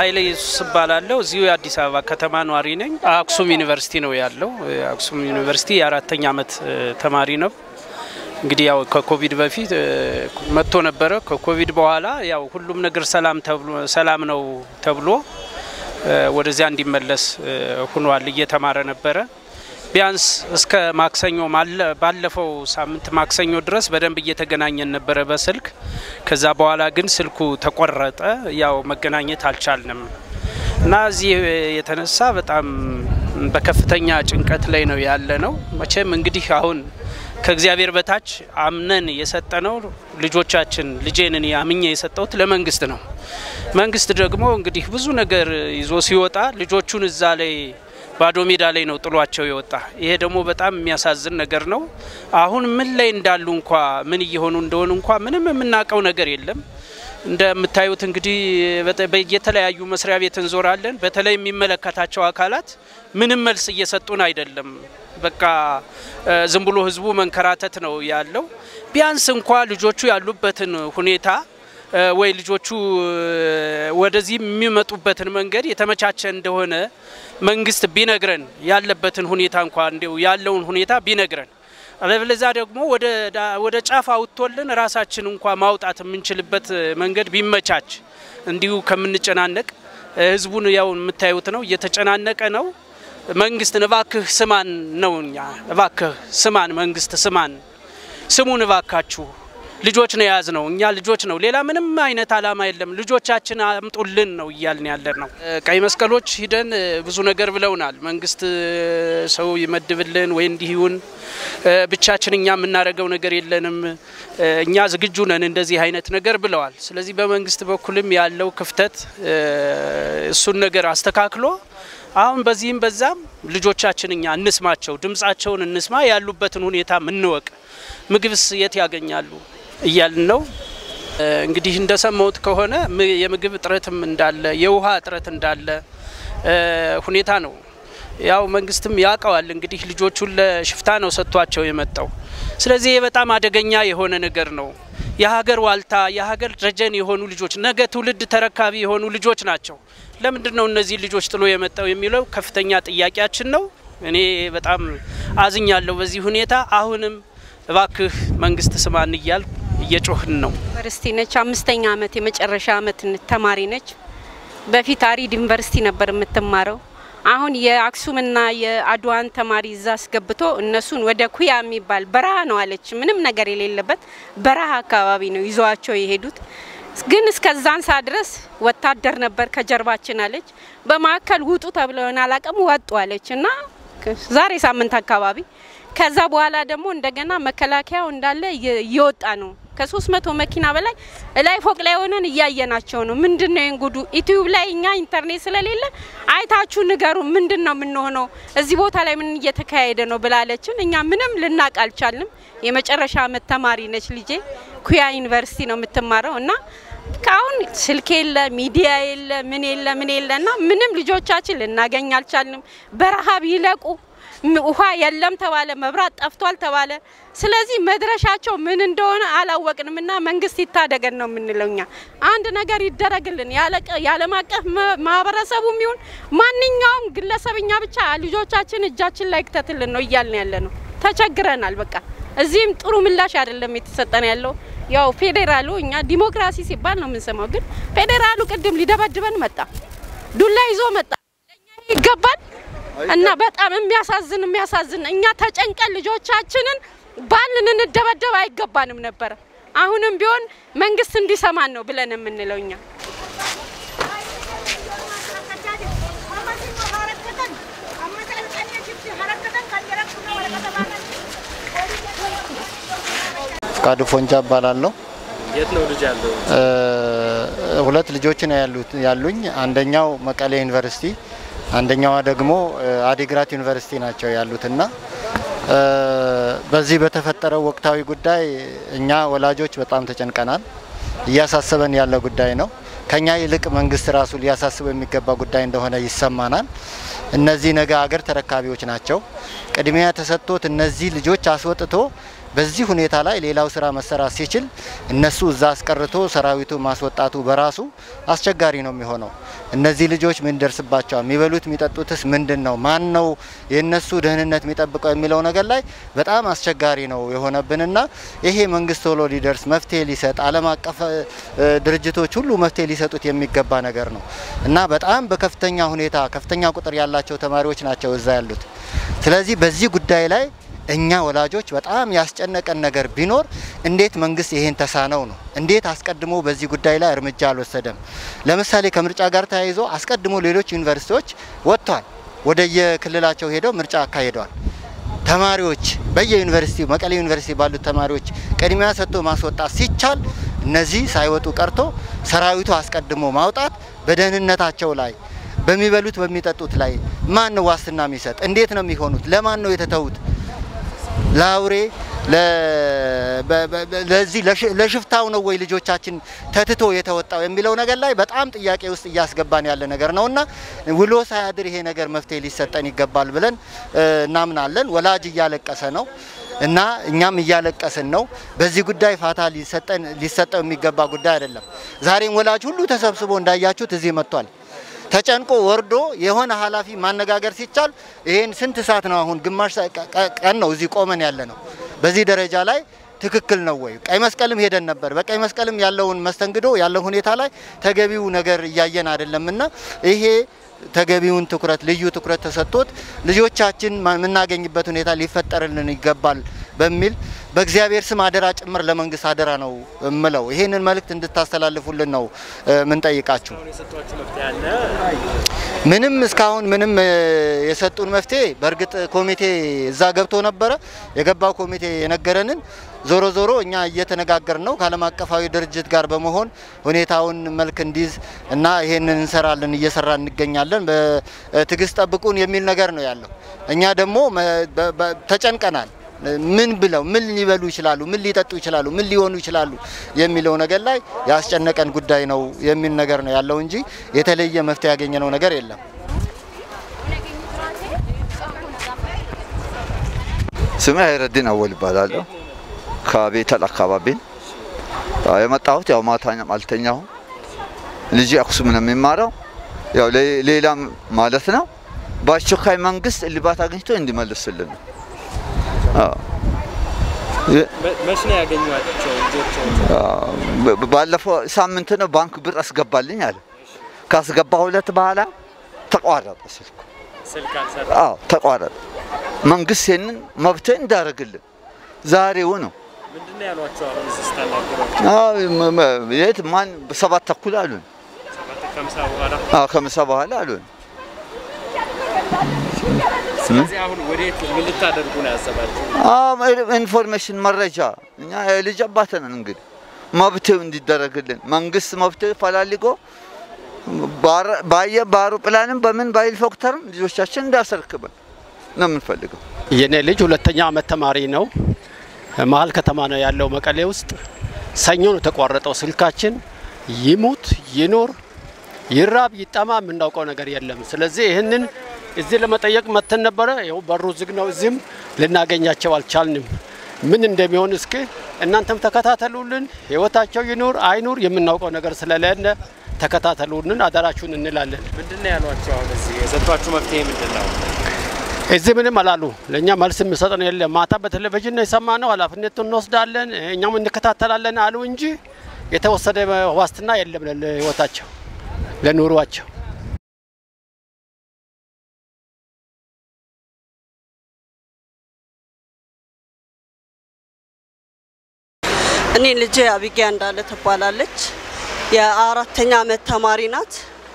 ኃይሌ ኢየሱስ እባላለሁ። እዚሁ የአዲስ አበባ ከተማ ነዋሪ ነኝ። አክሱም ዩኒቨርሲቲ ነው ያለው። አክሱም ዩኒቨርሲቲ የአራተኛ ዓመት ተማሪ ነው። እንግዲህ ያው ከኮቪድ በፊት መጥቶ ነበረ። ከኮቪድ በኋላ ያው ሁሉም ነገር ሰላም ተብሎ ሰላም ነው ተብሎ ወደዚያ እንዲመለስ ሁኗል። እየተማረ ነበረ። ቢያንስ እስከ ማክሰኞ ባለፈው ሳምንት ማክሰኞ ድረስ በደንብ እየተገናኘን ነበረ በስልክ። ከዛ በኋላ ግን ስልኩ ተቆረጠ። ያው መገናኘት አልቻልንም እና እዚህ የተነሳ በጣም በከፍተኛ ጭንቀት ላይ ነው ያለ ነው። መቼም እንግዲህ አሁን ከእግዚአብሔር በታች አምነን የሰጠነው ልጆቻችን ልጄን እኔ አምኜ የሰጠሁት ለመንግስት ነው። መንግስት ደግሞ እንግዲህ ብዙ ነገር ይዞ ሲወጣ ልጆቹን እዛ ላይ ባዶ ሜዳ ላይ ነው ጥሏቸው የወጣ። ይሄ ደግሞ በጣም የሚያሳዝን ነገር ነው። አሁን ምን ላይ እንዳሉ እንኳ ምን እየሆኑ እንደሆኑ እንኳ ምንም የምናውቀው ነገር የለም። እንደምታዩት እንግዲህ የተለያዩ መስሪያ ቤት እንዞራለን። በተለይ የሚመለከታቸው አካላት ምንም መልስ እየሰጡን አይደለም። በቃ ዝም ብሎ ህዝቡ መንከራተት ነው ያለው። ቢያንስ እንኳ ልጆቹ ያሉበትን ሁኔታ ወይ ልጆቹ ወደዚህ የሚመጡበትን መንገድ የተመቻቸ እንደሆነ መንግስት ቢነግረን ያለበትን ሁኔታ እንኳ እንዲሁ ያለውን ሁኔታ ቢነግረን፣ አለበለዚያ ደግሞ ወደ ጫፍ አውጥቶልን ራሳችን እንኳ ማውጣት የምንችልበት መንገድ ቢመቻች እንዲሁ ከምንጨናነቅ ህዝቡን ያው የምታዩት ነው፣ እየተጨናነቀ ነው። መንግስት እባክህ ስማን ነው እኛ እባክህ ስማን፣ መንግስት ስማን፣ ስሙን እባካችሁ ልጆች ነው የያዝ ነው እኛ ልጆች ነው። ሌላ ምንም አይነት አላማ የለም። ልጆቻችን አምጡልን ነው እያልን ያለን ነው። ቀይ መስቀሎች ሂደን ብዙ ነገር ብለውናል። መንግስት ሰው ይመድብልን ወይ እንዲሁን ብቻችን እኛ የምናደርገው ነገር የለንም፣ እኛ ዝግጁ ነን እንደዚህ አይነት ነገር ብለዋል። ስለዚህ በመንግስት በኩልም ያለው ክፍተት እሱን ነገር አስተካክሎ አሁን በዚህም በዛም ልጆቻችን እኛ እንስማቸው፣ ድምጻቸውን እንስማ፣ ያሉበትን ሁኔታ እንወቅ። ምግብስ የት ያገኛሉ እያልን ነው። እንግዲህ እንደሰማሁት ከሆነ የምግብ እጥረትም እንዳለ የውሃ እጥረት እንዳለ ሁኔታ ነው። ያው መንግስትም ያውቀዋል እንግዲህ ልጆቹን ለሽፍታ ነው ሰጥቷቸው የመጣው። ስለዚህ ይህ በጣም አደገኛ የሆነ ነገር ነው። የሀገር ዋልታ የሀገር ደጀን የሆኑ ልጆች ነገ ትውልድ ተረካቢ የሆኑ ልጆች ናቸው። ለምንድን ነው እነዚህ ልጆች ጥሎ የመጣው የሚለው ከፍተኛ ጥያቄያችን ነው። እኔ በጣም አዝኛለሁ በዚህ ሁኔታ። አሁንም እባክህ መንግስት ስማን እያል እየጮህን ነው። ዩኒቨርሲቲ ነች። አምስተኛ አመት የመጨረሻ አመት ተማሪ ነች። በፊት አሪድ ዩኒቨርሲቲ ነበር የምትማረው። አሁን የአክሱምና የአድዋን ተማሪ እዛ አስገብቶ እነሱን ወደ ኩያ የሚባል በረሃ ነው አለች። ምንም ነገር የሌለበት በረሃ አካባቢ ነው ይዘዋቸው የሄዱት። ግን እስከዛን ሰዓት ድረስ ወታደር ነበር ከጀርባችን አለች። በማዕከል ውጡ ተብለውን አላቅም ወጡ አለች እና ዛሬ ሳምንት አካባቢ ከዛ በኋላ ደግሞ እንደገና መከላከያው እንዳለ እየወጣ ነው። ከሶስት መቶ መኪና በላይ ላይ ፎቅ ላይ ሆነን እያየናቸው ነው። ምንድን ነው ጉዱ? ዩቲዩብ ላይ እኛ ኢንተርኔት ስለሌለ አይታችሁ ንገሩ፣ ምንድን ነው የምንሆነው? እዚህ ቦታ ላይ ምን እየተካሄደ ነው ብላለችን። እኛ ምንም ልናቅ አልቻልንም። የመጨረሻ አመት ተማሪ ነች ልጄ። ኩያ ዩኒቨርሲቲ ነው የምትማረው እና ካሁን ስልክ የለ ሚዲያ የለ ምን የለ ምን የለ እና ምንም ልጆቻችን ልናገኝ አልቻልንም። በረሀብ ይለቁ ውሃ የለም ተባለ፣ መብራት ጠፍቷል ተባለ። ስለዚህ መድረሻቸው ምን እንደሆነ አላወቅንም እና መንግስት ይታደገን ነው የምንለው እኛ። አንድ ነገር ይደረግልን፣ የዓለም አቀፍ ማህበረሰቡም ይሁን ማንኛውም ግለሰብኛ ብቻ ልጆቻችን እጃችን ላይ ክተትልን ነው እያልን ያለ ነው። ተቸግረናል። በቃ እዚህም ጥሩ ምላሽ አይደለም የተሰጠን ያለው። ያው ፌዴራሉ እኛ ዲሞክራሲ ሲባል ነው የምንሰማው፣ ግን ፌዴራሉ ቅድም ሊደበድበን መጣ፣ ዱላ ይዞ መጣ። ለእኛ ይገባል እና በጣም የሚያሳዝን የሚያሳዝን እኛ ተጨንቀን ልጆቻችንን ባልን እንደበደብ አይገባንም ነበረ። አሁንም ቢሆን መንግስት እንዲሰማን ነው ብለን የምንለው እኛ። ፍቃዱ ፎንጃ እባላለሁ። የት ነው ልጅ ያለው? ሁለት ልጆች ነው ያሉኝ። አንደኛው መቀሌ ዩኒቨርሲቲ አንደኛዋ ደግሞ አዲግራት ዩኒቨርሲቲ ናቸው ያሉትና በዚህ በተፈጠረው ወቅታዊ ጉዳይ እኛ ወላጆች በጣም ተጨንቀናል። እያሳሰበን ያለ ጉዳይ ነው። ከኛ ይልቅ መንግስት ራሱ ሊያሳስበው የሚገባ ጉዳይ እንደሆነ ይሰማናል። እነዚህ ነገ አገር ተረካቢዎች ናቸው። ቅድሚያ ተሰጥቶት እነዚህ ልጆች አስወጥቶ በዚህ ሁኔታ ላይ ሌላው ስራ መሰራት ሲችል እነሱ እዛ አስቀርቶ ሰራዊቱ ማስወጣቱ በራሱ አስቸጋሪ ነው የሚሆነው። እነዚህ ልጆች ምን ደርስባቸዋል? የሚበሉት የሚጠጡትስ ምንድን ነው? ማን ነው የእነሱ ደህንነት የሚጠብቀው የሚለው ነገር ላይ በጣም አስቸጋሪ ነው የሆነብንና ይሄ መንግስት ቶሎ ሊደርስ መፍትሄ ሊሰጥ ዓለም አቀፍ ድርጅቶች ሁሉ መፍትሄ ሊሰጡት የሚገባ ነገር ነው እና በጣም በከፍተኛ ሁኔታ ከፍተኛ ቁጥር ያላቸው ተማሪዎች ናቸው እዛ ያሉት። ስለዚህ በዚህ ጉዳይ ላይ እኛ ወላጆች በጣም ያስጨነቀን ነገር ቢኖር እንዴት መንግስት ይሄን ተሳነው ነው። እንዴት አስቀድሞ በዚህ ጉዳይ ላይ እርምጃ አልወሰደም? ለምሳሌ ከምርጫ ጋር ተያይዞ አስቀድሞ ሌሎች ዩኒቨርሲቲዎች ወጥቷል፣ ወደ የክልላቸው ሄደው ምርጫ አካሂደዋል። ተማሪዎች በየዩኒቨርሲቲው መቀሌ ዩኒቨርሲቲ ባሉት ተማሪዎች ቅድሚያ ሰጥቶ ማስወጣት ሲቻል እነዚህ ሳይወጡ ቀርቶ ሰራዊቱ አስቀድሞ ማውጣት በደህንነታቸው ላይ በሚበሉት በሚጠጡት ላይ ማን ነው ዋስትና የሚሰጥ? እንዴት ነው የሚሆኑት? ለማን ነው የተተዉት? ለአውሬ ለዚህ ለሽፍታው ነው ወይ ልጆቻችን ተትቶ የተወጣው የሚለው ነገር ላይ በጣም ጥያቄ ውስጥ እያስገባን ያለ ነገር ነውና ውሎ ሳያድር ይሄ ነገር መፍትሄ ሊሰጠን ይገባል ብለን እናምናለን። ወላጅ እያለቀሰ ነው እና እኛም እያለቀስን ነው። በዚህ ጉዳይ ፋታ ሊሰጠው የሚገባ ጉዳይ አይደለም። ዛሬም ወላጅ ሁሉ ተሰብስቦ እንዳያችሁት እዚህ መጥቷል። ተጨንቆ ወርዶ የሆነ ኃላፊ ማነጋገር ሲቻል ይሄን ስንት ሰዓት ነው አሁን? ግማሽ ቀን ነው እዚህ ቆመን ያለ ነው። በዚህ ደረጃ ላይ ትክክል ነው ወይ? ቀይ መስቀልም ሄደን ነበር። በቀይ መስቀልም ያለውን መስተንግዶ ያለው ሁኔታ ላይ ተገቢው ነገር እያየን አይደለምና ይሄ ተገቢውን ትኩረት ልዩ ትኩረት ተሰጥቶት ልጆቻችን የምናገኝበት ሁኔታ ሊፈጠርልን ይገባል በሚል በእግዚአብሔር ስም አደራ ጭምር ለመንግስት አደራ ነው እምለው። ይሄንን መልእክት እንድታስተላልፉልን ነው ምንጠይቃችሁ። ምንም እስካሁን ምንም የሰጡን መፍትሄ በእርግጥ ኮሚቴ እዛ ገብቶ ነበረ። የገባው ኮሚቴ የነገረንን ዞሮ ዞሮ እኛ እየተነጋገር ነው ከዓለም አቀፋዊ ድርጅት ጋር በመሆን ሁኔታውን መልክ እንዲይዝ እና ይሄንን እንሰራለን እየሰራ እንገኛለን። በትዕግስት ጠብቁን የሚል ነገር ነው ያለው። እኛ ደግሞ ተጨንቀናል። ምን ብለው ምን ሊበሉ ይችላሉ፣ ምን ሊጠጡ ይችላሉ፣ ምን ሊሆኑ ይችላሉ የሚለው ነገር ላይ ያስጨነቀን ጉዳይ ነው የሚል ነገር ነው ያለው እንጂ የተለየ መፍትሄ ያገኘነው ነገር የለም። ስሜ ሀይረዲን አወል ይባላለሁ። ከቤተል አካባቢ የመጣሁት ያው ማታኛም አልተኛሁም። ልጅ አክሱም ነው የሚማረው ያው ሌላም ማለት ነው። በአስቸኳይ መንግስት እልባት አግኝቶ እንዲመልስልን ነው። መች ነው ያገኟቸው ልጆች? ባለፈው ሳምንት ነው ባንክ ብር አስገባልኝ አለ። ካስገባሁለት በኋላ ተቋረጠ ስልኩ። ስልክ አልሰራ አዎ ተቋረጠ። መንግስት ይህንን መብት እንዳደረግልን ዛሬው ነው። ምንድን ነው ያሏቸው? አሁን እዚህ ስታናግሯቸው አዎ መ- መ- የት ማን በሰባት ተኩል አሉን። ሰባት ከምሳ በኋላ አዎ ከምሳ በኋላ አሉን። ስለዚህ አሁን ወዴት ምን ልታደርጉ ነው ያሰባችሁ? አዎ ኢንፎርሜሽን መረጃ እኛ የልጅ አባት ነን። እንግዲህ መብትው እንዲደረግልን መንግስት መብትው ፈላልጎ ባረ- ባየ በአውሮፕላንም በምን በሄሊኮፕተርም ልጆቻችን እንዳያስረክበን ነው የምንፈልገው። የኔ ልጅ ሁለተኛ አመት ተማሪ ነው። መሀል ከተማ ነው ያለው መቀሌ ውስጥ። ሰኞ ነው የተቋረጠው ስልካችን። ይሙት ይኖር ይራብ ይጠማ የምናውቀው ነገር የለም። ስለዚህ ይህንን እዚህ ለመጠየቅ መተን ነበረ። ይኸው በሩ ዝግ ነው። እዚህም ልናገኛቸው አልቻልንም። ምን እንደሚሆን እስኪ እናንተም ተከታተሉልን። ህይወታቸው ይኑር አይኑር የምናውቀው ነገር ስለሌለ ተከታተሉልን፣ አደራችሁን እንላለን። ምንድን ነው ያሏቸው? አሁን እዚህ የሰጧችሁ መፍትሄ ምንድን ነው? እዚህ ምንም አላሉ። ለእኛ መልስ የሚሰጠን የለም። ማታ በቴሌቪዥን ነው የሰማነው። ኃላፊነቱን እንወስዳለን እኛም እንከታተላለን አሉ እንጂ የተወሰደ ዋስትና የለም ለህይወታቸው ለኑሯቸው። እኔ ልጄ አቢጊያ እንዳለ ትባላለች። የአራተኛ አመት ተማሪ ናት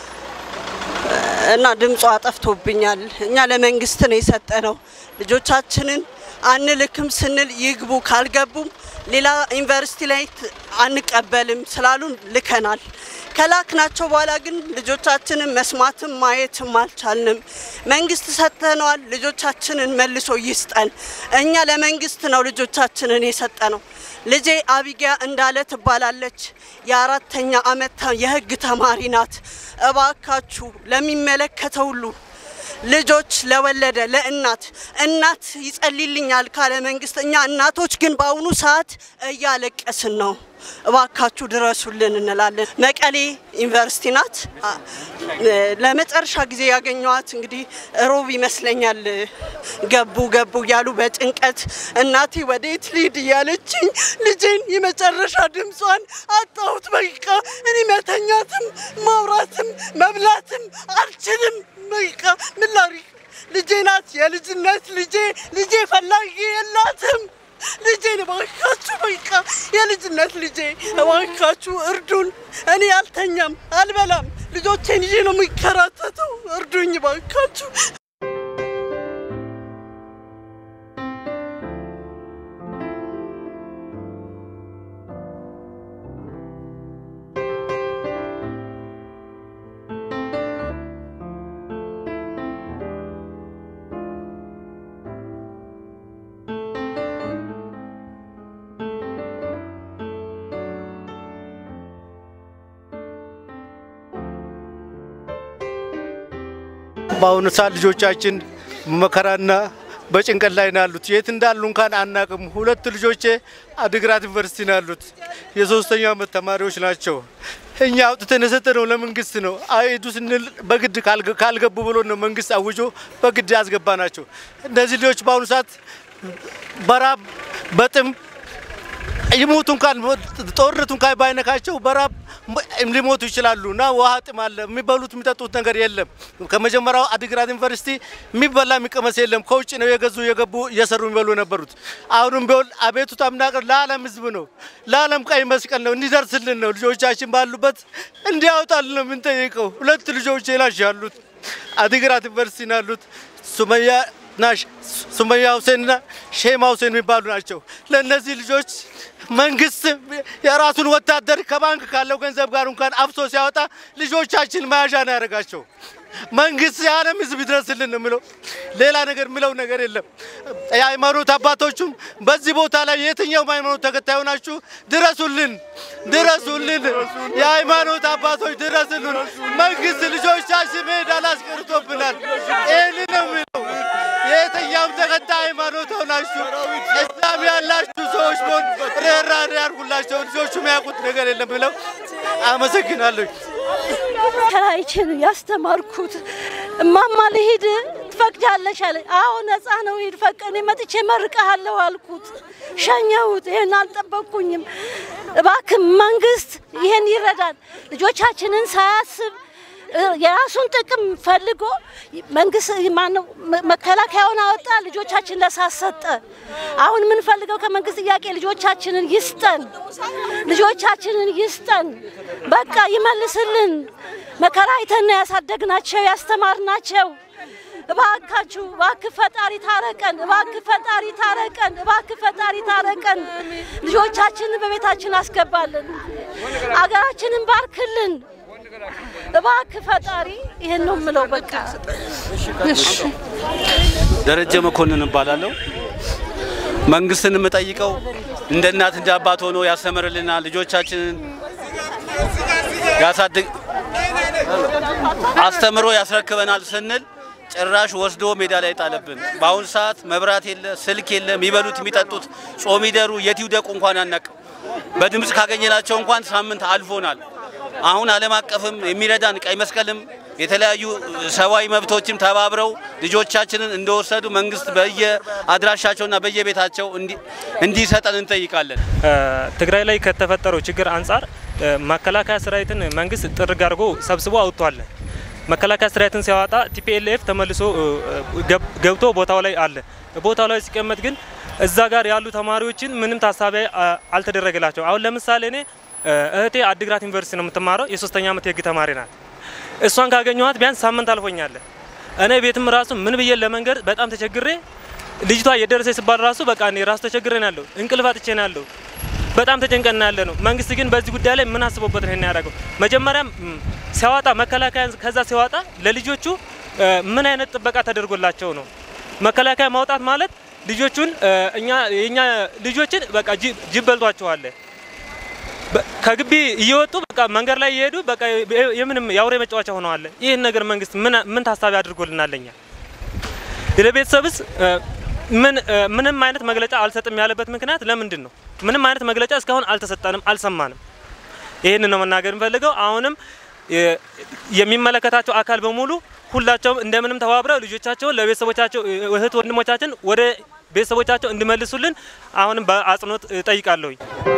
እና ድምጿ ጠፍቶብኛል። እኛ ለመንግስት ነው የሰጠ ነው። ልጆቻችንን አንልክም ስንል ይግቡ፣ ካልገቡም ሌላ ዩኒቨርሲቲ ላይ ት- አንቀበልም ስላሉን ልከናል። ከላክናቸው በኋላ ግን ልጆቻችንን መስማትም ማየትም አልቻልንም። መንግስት ሰጥተነዋል። ልጆቻችንን መልሶ ይስጠን። እኛ ለመንግስት ነው ልጆቻችንን የሰጠ ነው። ልጄ አቢጊያ እንዳለ ትባላለች። የአራተኛ አመት ተ- የህግ ተማሪ ናት። እባካችሁ ለሚመለከተው ሁሉ ልጆች ለወለደ ለእናት እናት ይጸልይልኛል ካለ መንግስት፣ እኛ እናቶች ግን በአሁኑ ሰዓት እያለቀስን ነው። እባካችሁ ድረሱልን እንላለን። መቀሌ ዩኒቨርሲቲ ናት። አ- ለመጨረሻ ጊዜ ያገኘዋት እንግዲህ ሮብ ይመስለኛል። ገቡ ገቡ እያሉ በጭንቀት እናቴ ወዴት ልሂድ እያለችኝ ልጄን የመጨረሻ ድምጿን አጣሁት። በቃ እኔ መተኛትም ማውራትም መብላትም አልችልም። በቃ ምን ላድርግ? ልጄ ናት፣ የልጅነት ልጄ። ልጄ ፈላጊ የላትም። ልጄን እባካችሁ በቃ የልጅነት ልጄ እባካችሁ እርዱን። እኔ አልተኛም፣ አልበላም፣ ልጆቼን ይዤ ነው የሚከራተተው። እርዱኝ እባካችሁ። በአሁኑ ሰዓት ልጆቻችን መከራና በጭንቀት ላይ ነው ያሉት። የት እንዳሉ እንኳን አናቅም። ሁለት ልጆቼ አድግራት ዩኒቨርሲቲ ነው ያሉት። የሶስተኛው ዓመት ተማሪዎች ናቸው። እኛ አውጥተን የሰጠነው ለመንግስት ነው። አይሄዱ ስንል በግድ ካልገ- ካልገቡ ብሎ ነው መንግስት አውጆ በግድ ያስገባ ናቸው። እነዚህ ልጆች በአሁኑ ሰዓት በራብ በጥም ይሞቱ እንኳን ጦርነቱ እንኳን ባይነካቸው በራብ ሊሞቱ ይችላሉ እና ውሃ ጥም አለ። የሚበሉት የሚጠጡት ነገር የለም። ከመጀመሪያው አዲግራት ዩኒቨርሲቲ የሚበላ የሚቀመስ የለም። ከውጭ ነው የገዙ የገቡ እየሰሩ የሚበሉ የነበሩት። አሁንም ቢሆን አቤቱታ የምናቀር ለዓለም ህዝብ ነው፣ ለዓለም ቀይ መስቀል ነው፣ እንዲደርስልን ነው። ልጆቻችን ባሉበት እንዲያወጣልን ነው የምንጠይቀው። ሁለት ልጆች ናቸው ያሉት አዲግራት ዩኒቨርሲቲ ነው ያሉት ሱመያ ናሽ ሱመያ ሁሴንና ሼማ ሁሴን የሚባሉ ናቸው። ለእነዚህ ልጆች መንግስት የራሱን ወታደር ከባንክ ካለው ገንዘብ ጋር እንኳን አፍሶ ሲያወጣ ልጆቻችን መያዣ ነው ያደረጋቸው። መንግስት የዓለም ህዝብ ይድረስልን ነው የምለው። ሌላ ነገር የምለው ነገር የለም። የሃይማኖት አባቶቹም በዚህ ቦታ ላይ የትኛውም ሃይማኖት ተከታዩ ናችሁ፣ ድረሱልን፣ ድረሱልን። የሃይማኖት አባቶች ድረሱልን። መንግስት ልጆቻችን ሜዳ አላስቀርቶብናል። ይህን ነው የምለው። የትኛውም ተከታይ ሃይማኖት ሆናችሁ እስላም ያላችሁ ሰዎች ቢሆን ርኅራኄ ያድርጉላቸው። ልጆቹ የሚያውቁት ነገር የለም ብለው አመሰግናለሁ። ከራይችን ያስተማርኩት እማማ ልሂድ ትፈቅጃለሽ አለ። አዎ ነፃ ነው ሂድ፣ ፈቅ እኔ መጥቼ መርቀሃለሁ አልኩት። ሸኘሁት። ይሄን አልጠበቅኩኝም። እባክህ መንግስት ይሄን ይረዳል። ልጆቻችንን ሳያስብ እ፣ የራሱን ጥቅም ፈልጎ መንግስት ማነው መ- መከላከያውን አወጣ፣ ልጆቻችን ለሳት ሰጠ። አሁን የምንፈልገው ከመንግስት ጥያቄ ልጆቻችንን ይስጠን፣ ልጆቻችንን ይስጠን። በቃ ይመልስልን። መከራ አይተን ነው ያሳደግናቸው ያስተማርናቸው። እባካችሁ እባክህ ፈጣሪ ታረቀን፣ እባክህ ፈጣሪ ታረቀን፣ እባክህ ፈጣሪ ታረቀን። ልጆቻችንን በቤታችን አስገባልን፣ አገራችንን ባርክልን። እባክህ ፈጣሪ ይህን ነው የምለው። በቃ ደረጀ መኮንን እባላለሁ። መንግስትን የምጠይቀው እንደ እናት እንደ አባት ሆኖ ያስተምርልናል፣ ልጆቻችንን ያሳድግ አስተምሮ ያስረክበናል ስንል ጭራሽ ወስዶ ሜዳ ላይ ጣለብን። በአሁኑ ሰዓት መብራት የለ፣ ስልክ የለ፣ የሚበሉት የሚጠጡት ጾም ይደሩ የት ይውደቁ እንኳን አናውቅም። በድምፅ ካገኘናቸው እንኳን ሳምንት አልፎናል። አሁን ዓለም አቀፍም የሚረዳን ቀይ መስቀልም የተለያዩ ሰብአዊ መብቶችም ተባብረው ልጆቻችንን እንደወሰዱ መንግስት በየአድራሻቸውና በየቤታቸው እንዲ- እንዲሰጠን እንጠይቃለን። ትግራይ ላይ ከተፈጠረው ችግር አንጻር እ፣ መከላከያ ሰራዊትን መንግስት ጥርግ አድርጎ ሰብስቦ አውጥቷል። መከላከያ ሰራዊትን ሲያወጣ ቲፒኤልኤፍ ተመልሶ እ፣ ገብ- ገብቶ ቦታው ላይ አለ። ቦታው ላይ ሲቀመጥ ግን እዛ ጋር ያሉ ተማሪዎችን ምንም ታሳቢ አ- አልተደረገላቸው። አሁን ለምሳሌ እኔ እ፣ እህቴ አዲግራት ዩኒቨርሲቲ ነው የምትማረው፣ የሶስተኛ ዓመት የህግ ተማሪ ናት። እሷን ካገኘኋት ቢያንስ ሳምንት አልፎኛል። እኔ ቤትም ራሱ ምን ብዬ ለመንገድ በጣም ተቸግሬ ልጅቷ የደረሰ ሲባል ራሱ በቃ እኔ ራሱ ተቸግሬ ነው ያለው፣ እንቅልፍ አጥቼ ነው ያለው። በጣም ተጨንቀና ያለ ነው። መንግስት ግን በዚህ ጉዳይ ላይ ምን አስቦበት ነው ይሄን ያደረገው? መጀመሪያም ም፣ ሲያወጣ መከላከያ ከዛ ሲያወጣ ለልጆቹ እ፣ ምን አይነት ጥበቃ ተደርጎላቸው ነው? መከላከያ ማውጣት ማለት ልጆቹን እ፣ እኛ የኛ ልጆችን በቃ ጅብ ጅብ በልቷቸዋል። በ- ከግቢ እየወጡ በቃ መንገድ ላይ እየሄዱ በቃ የምንም የአውሬ መጫወቻ ሆነዋል። ይህን ነገር መንግስት ምን ምን ታሳቢ አድርጎልናል? እኛ ለቤተሰብስ ምን ምንም አይነት መግለጫ አልሰጥም ያለበት ምክንያት ለምንድን ነው? ምንም አይነት መግለጫ እስካሁን አልተሰጠንም፣ አልሰማንም። ይህንን ነው መናገር የምፈልገው። አሁንም የሚመለከታቸው አካል በሙሉ ሁላቸውም እንደምንም ተባብረው ልጆቻቸውን ለቤተሰቦቻቸው እህት ወንድሞቻችን ወደ ቤተሰቦቻቸው እንዲመልሱልን አሁንም በአጽንኦት ጠይቃለሁኝ።